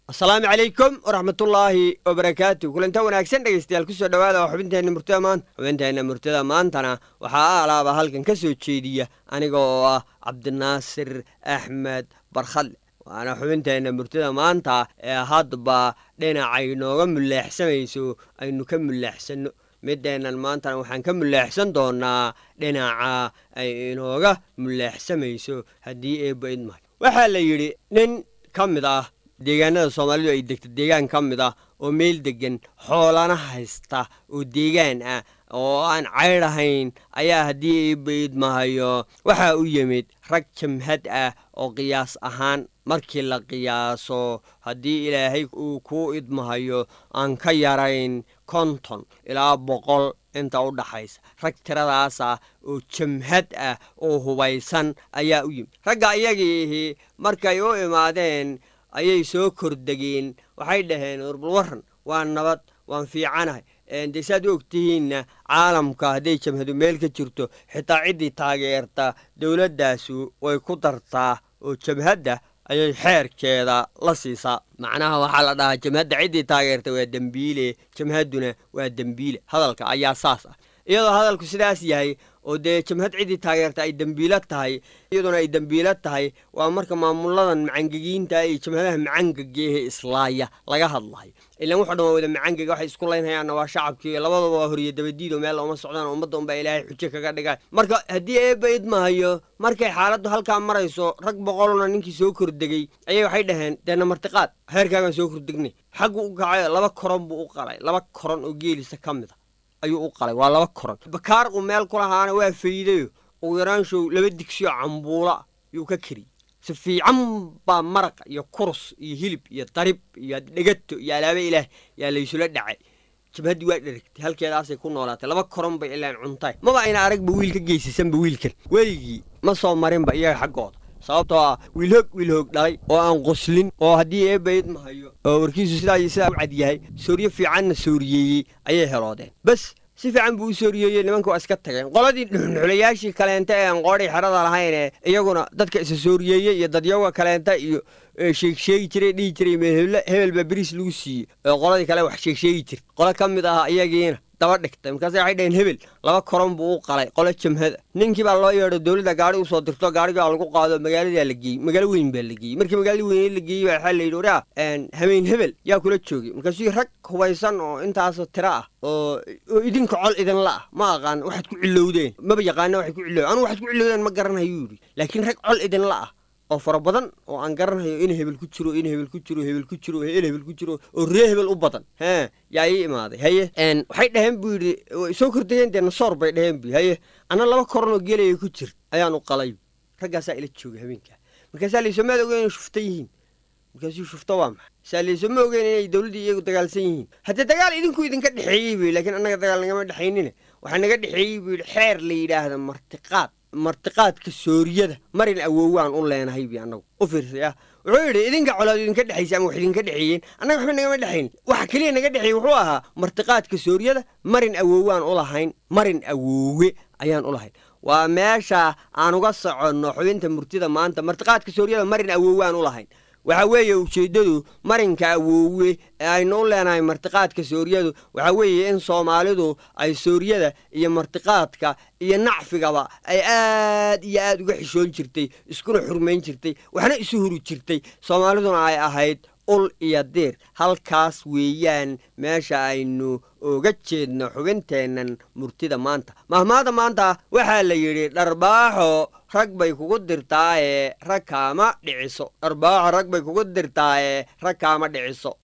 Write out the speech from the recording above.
asalaamu calaykum waraxmatullaahi wabarakaatu kulanta wanaagsan dhegeystayaal kusoo dhowaada waa xubinteenna murtada maanta xubinteenna murtada maantana waxaa alaaba halkan ka soo jeediya aniga oo ah cabdinaasir axmed barkhadle waana xubinteenna murtada maanta ee hadba dhinacay nooga mulleexsamayso aynu ka mulleexsanno mideennan maantana waxaan ka mulleexsan doonaa dhinaca ay inooga mulleexsamayso haddii eebba idmahay waxaa la yidhi nin ka mid ah deegaanada soomaalidu ay degto deegaan ka mid ah oo meel deggan xoolana haysta oo deegaan ah oo aan caydh ahayn ayaa haddii eebba idmahayo waxaa u yimid rag jamhad ah oo qiyaas ahaan markii la qiyaaso haddii ilaahay uu kuu idmahayo aan ka yarayn konton ilaa boqol inta u dhaxaysa rag tiradaas ah oo jamhad ah oo hubaysan ayaa u yimid ragga iyagiihi markay u imaadeen ayay soo kordegeen waxay dhaheen urbal waran waa nabad waan fiicanahay dee saad u ogtihiinna caalamka hadday jamhadu meel ka jirto xitaa ciddii taageerta dowladdaasu way ku dartaa oo jamhadda ayay xeerkeeda la siisaa macnaha waxaa la dhahaa jamhadda ciddii taageerta waa dembiile jamhadduna waa dembiile hadalka ayaa saas ah iyadoo hadalku sidaas yahay oo dee jamhad ciddii taageerta ay dembiilo tahay iyaduna ay dembiilo tahay waa marka maamuladan macangegiinta iyo jamhadaha macangegeehe islaaya laga hadlayo ilaan wuxu dhan waa wada macangega waxay isku laynhayaanna waa shacabkii labadaba waa horiyo dabadiido meel uma socdaan ummadda unbaa ilaahay xujo kaga dhigaan marka haddii eebba idmahayo markay xaaladdu halkaa marayso rag boqolna ninkii soo kordegey ayay waxay dhaheen deena martiqaad heerkaagaan soo kordegnay xaggu u kacay laba koron buu u qalay laba koron oo geelisa ka mid a ayuu u qalay waa laba koron bakaar uu meel ku lahaana waa faydayo ugu yaraanshow laba digsiyo cambuula yuu ka keriyey si fiican baa maraq iyo kurus iyo hilib iyo darib iyo dhegato iyo alaaba ilaah yaa laysula dhacay jabhaddii waa dheragtay halkeedaasay ku noolaatay laba koron bay ilaan cuntay maba ayna aragba wiil ka geysasanba wiilkan weligii ma soo marinba iyaga xaggooda sababtoo ah wiilhoog wiilhoog dhalay oo aan qoslin oo haddii eebba idmahayo oo warkiisu sidaa iyo sidaa u cad yahay sooryo fiicanna sooriyeeyey ayay heloodeen bas si fiican buu u sooriyeeyey nimanka waa iska tageen qoladii dhuxnxulayaashii kaleenta ee aan qoodhay xerada lahayn ee iyaguna dadka isa sooriyeeyey iyo dadyaga kaleenta iyo sheegsheegi jiray dhihi jiray meel hebel baa beriis lagu siiyey oo qoladii kale wax sheegsheegi jirta qolo ka mid ah iyagiina daba dhigtay markaase waxay dhaheen hebel laba koron buu u qalay qolo jamhada ninkii baa loo yeedho dowladda gaari usoo dirto gaarigaa lagu qaado magaaladaa la geeyey magaalo weyn baa la geeyey markii magaalada weyne la geeyey baa waxaa la yidhi waraa hameen hebel yaa kula joogay markaasuu rag hubaysan oo intaasoo tiro ah oo idinka col idinla ah ma aqaan waxaad ku cilowdeen maba yaqaana waxay ku cilowdeen anugu waxaad ku cilowdeen ma garanhayo yidhi laakiin rag col idinla ah oo fara badan oo aan garanhayo in hebel ku jiro in hebel ku jiro hebel ku jiro el hebel ku jiro oo ree hebel u badan hee yaa ii imaaday haye waxay dhaheen buu yidhi soo kordegeen dee nasoor bay dhaheen bu haye anna laba koron oo geelaya ku jir ayaan u qalay raggaasaa ila joogay habeenkaa markaasaa laysoo maad ogeyn inay shufta yihiin markaasuu shufto waa maxay saa laysoo ma ogeyn inay dowladdii iyagu dagaalsan yihiin haddee dagaal idinku idinka dhexeeyey bu laakiin annaga dagaal nagama dhexaynina waxaa naga dhexeeyey buu yidhi xeer la yidhaahda martiqaad martiqaadka sooriyada marin awowaan u leenahay bi annagu u fiirsay ah wuxuu yidhi idinka colaad idinka dhexaysa ama wax idinka dhexeeyeen annaga waxba nagama dhexayn waxa keliya naga dhexeeyey wuxuu ahaa martiqaadka sooriyada marin awowaan u lahayn marin awoowe ayaan u lahayn waa meesha aan uga soconno xubinta murtida maanta martiqaadka sooriyada marin awowaan u lahayn waxaa weeye ujeeddadu marinka awoowe ee aynu u leenahay martiqaadka sooriyadu waxaa weeye in soomaalidu ay sooriyada iyo martiqaadka iyo nacfigaba ay aad iyo aad uga xishoon jirtay iskuna xurmayn jirtay waxna isu huri jirtay soomaaliduna ay ahayd ul iyo diir halkaas weeyaan meesha aynu oga jeedno xubinteennan murtida maanta mahmaada maanta waxaa la yidhi dharbaaxo rag bay kugu dirtaaye rag kaama dhiciso dharbaaxo rag bay kugu dirtaaye rag kaama dhiciso